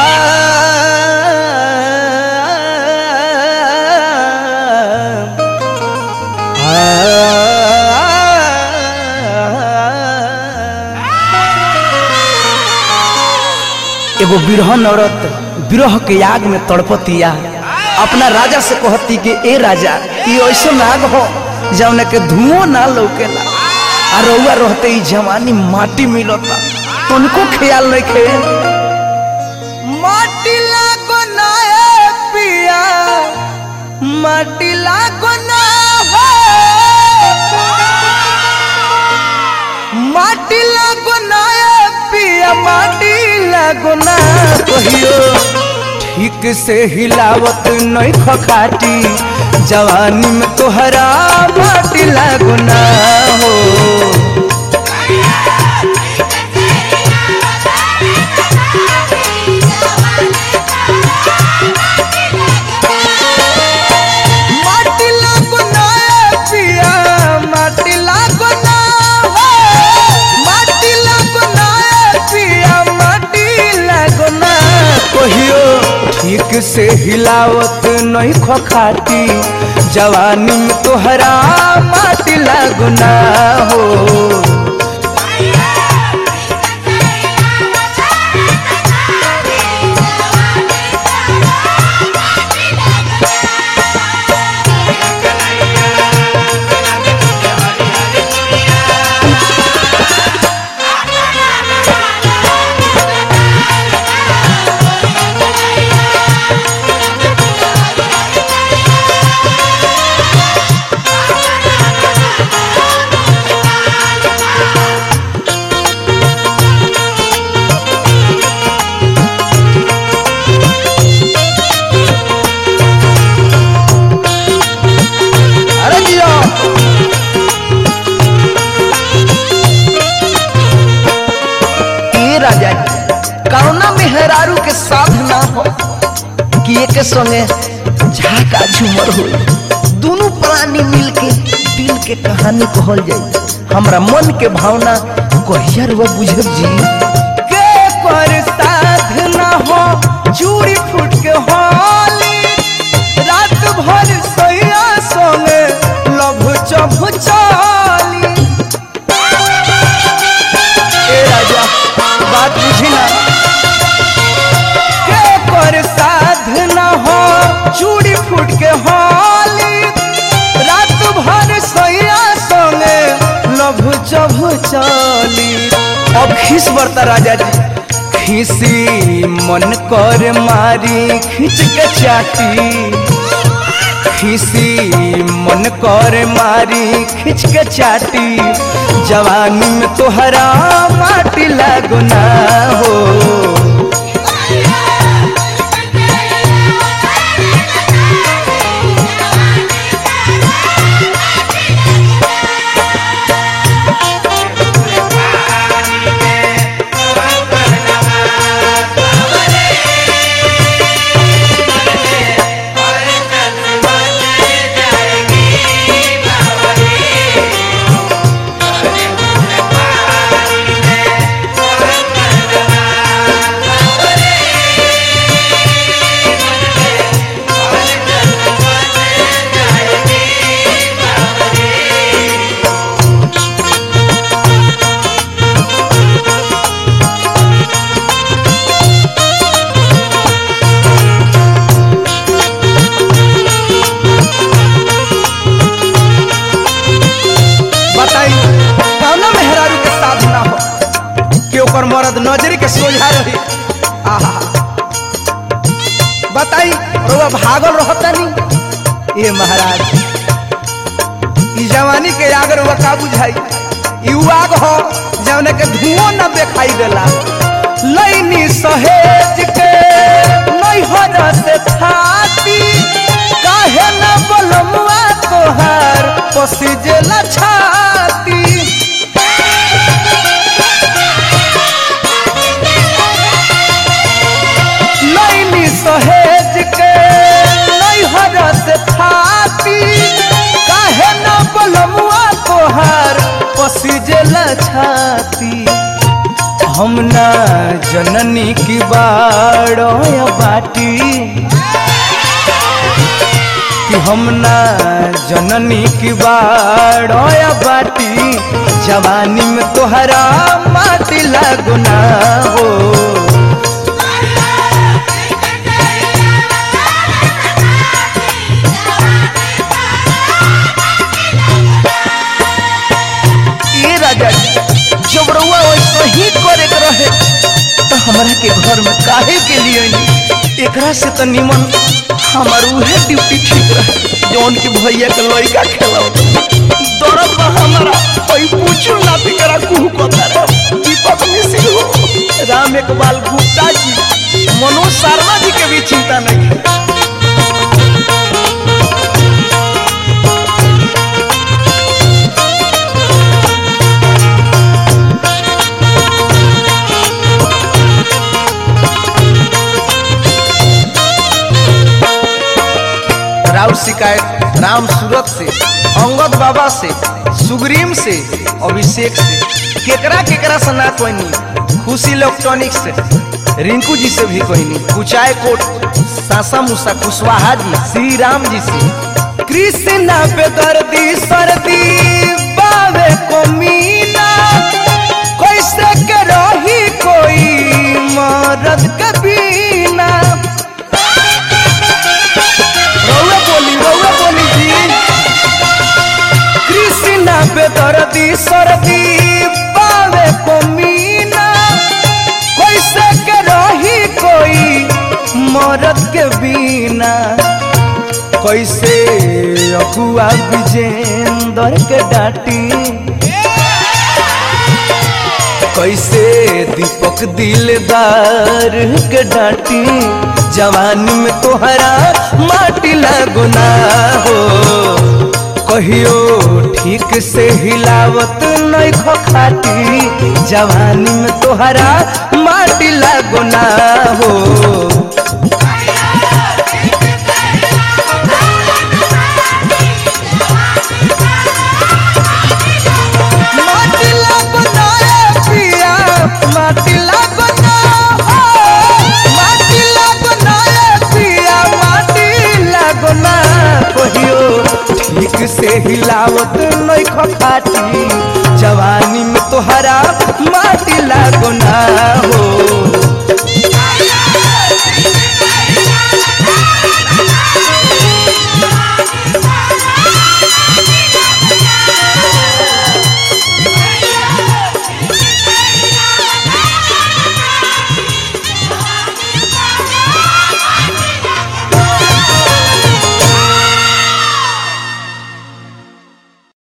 एगो बिरहन औरत विरह के आग में तड़पतिया अपना राजा से कहती कि ए राजा ये ऐसा आग हो जौन के धुआं ना लौकेला आ रउआ रहते ई जवानी माटी मिलता तुमको ख्याल नहीं खे माटी लागो ना ए पिया माटी लागो ना हो माटी लागो ना ए पिया माटी लागो ना कहियो ठीक से हिलावत नहीं खखाटी जवानी में तोहरा माटी लागो ना हो माटी लागो ना ए पिया माटी लागो ना हो माटी लागो ना ए पिया माटी लागो ना कहियो ठीक से हिलावत नहीं खखाटी जवानी में तोहरा माटी लागो ना हो अरे जियो ए राजा जी करुणा मेहरारू के साथ ना हो कि एक संगे झाका झूमर हो दोनों प्राणी मिलके दिल के कहानी कहल जाए हमरा मन के भावना कहियर वो बुझब जी के पर साथ ना हो चूड़ी फूट के होली रात भर सोया संगे लभ चभ चाली ए राजा बात बुझी ना के कर साध न हो चूड़ी फूट के होली रात भर सोया संगे लभ चभ चाली अब खीस बरता राजा जी खीसी मन कर मारी खींच के चाटी खीसी मन कर मारी खींच के चाटी जवानी में तोहरा माटी लागो ना हो बताई कौना मेहरारू के साथ ना हो कि ओकर मर्द नजरी के सोझा रही आहा बताई रउआ भागल रहता नहीं ये महाराज ई जवानी के आग रउआ का बुझाई ई उ आग हो जौने के धुआं न दिखाई देला लैनी सहेज के नैहर से थाती काहे न बलमुआ तोहार पसिजेला छाती लैनी सहेज के नैहर से थाती काहे न बलमुआ तोहार पसिजेला छाती हम ना जननी की बाड़ो बाटी कि हम ना जननी की बाड़ो बाटी जवानी में तोहरा माटी लागुना हो ये राजा जी जब रउआ वैसे ही करे के रहे तो हमरा के घर में काहे के लिए आई एकरा से तो निमन हमार उहे ड्यूटी ठीक रहे जौन की भैया के लड़का खेलाओ दरद बा हमारा कोई पूछू ना तिकरा कुहू को तारा दीपक मिश्र हो राम इकबाल गुप्ता जी मनोज शर्मा जी के भी चिंता नहीं है राउर शिकायत राम सूरत से अंगद बाबा से सुग्रीम से अभिषेक से केकरा केकरा से ना कोई नहीं खुशी इलेक्ट्रॉनिक से रिंकू जी से भी कोई नहीं कुचाय कोट सासा मुसा कुशवाहा जी श्री राम जी से कृष्णा पे दर्दी सर्दी बावे को मीना कैसे के रही कोई मरद के बिना रउआ बोली रउआ बोली जी कृष्णा पे दर्दी सर्दी पावे को मीना कैसे के रही कोई मरद के बिना कैसे अकुआ विजेंदर के डांटी कैसे दीपक दिलदार के डांटी जवानी में तोहरा माटी लगुना हो कहियो ठीक से हिलावत नहीं खाती जवानी में तोहरा माटी लगुना हो माटी लगुना ए पिया माटी लगुना हो माटी लगुना ए पिया माटी लगुना कहियो ठीक से हिलावत नहीं खाती